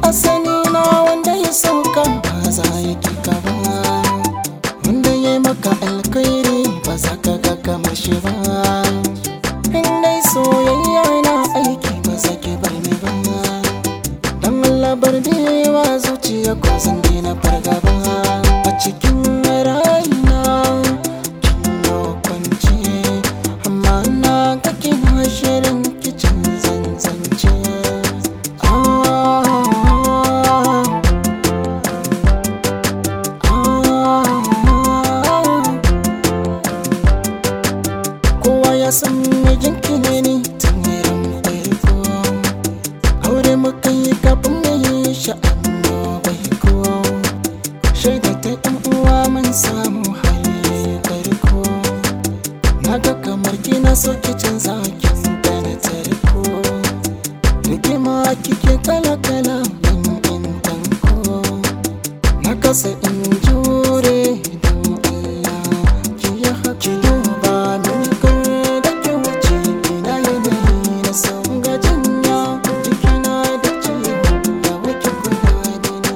asali na wanda ya sauka ba za ya ki ka ba wanda ya maka alkhairi ba za ka ga kamar shi ba in dai soyayya na aiki ba za ki bar ni ba dan Allah bar wa zuciya ko zan daina fargaba a cikin rayuwa kin yi kwanci amma na ga kina shirin kicin zanzance ah, ah, kowa ya san mijinki ne ni tun irin farko aure muka yi kafin mu yi sha'anu bai ko shaida ta yan uwa mun samu hali karko naga kamar kina so ki canza kin gane tarko rigima kike kala kala min in tanko na kasa in jure don Allah ki yi haki duba mini kar da ki wuce ina yanayi na son gajinya jikina da ciwo da wake kula da ni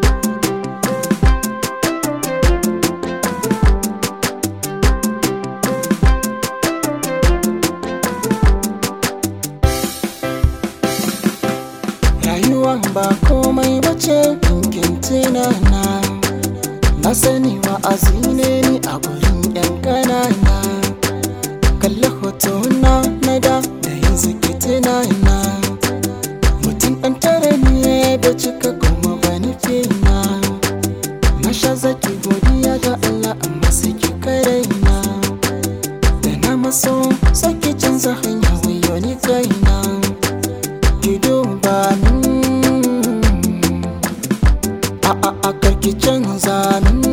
rayuwa ba komai bace kinkin tunana na sani wa'azi ne ni a gurin yan ƙanana kalli hotona na da da yanzu ke tunana mutum ɗan tare ne da cika kuma ba nufi na na sha zaki godiya ga Allah amma sai ki karaina da na maso saki canza hanya wayo ni kaina ki duba min a a a karki canza min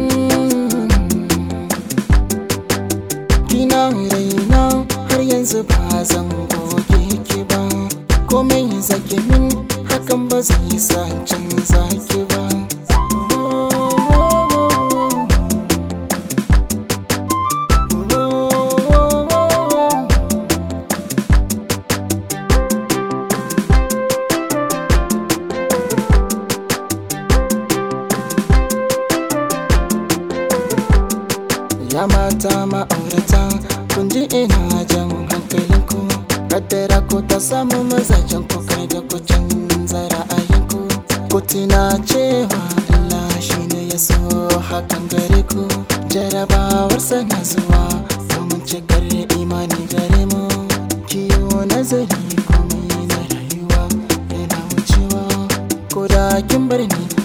kina raina har yanzu ba zan goge ki ba komai zaki min hakan ba zai sa canza ki ba Ya mata ma'aurata kun ji ina jan hankalinku Kaddara ko ta samu mazajen ku kai da ku canza ra'ayinku Ku tuna cewa Allah shi ne ya so hakan gare ku Jarabawarsa na zuwa domin cikar imani gare mu Kiyo nazari komai na rayuwa yana wucewa Ko da kin bar ni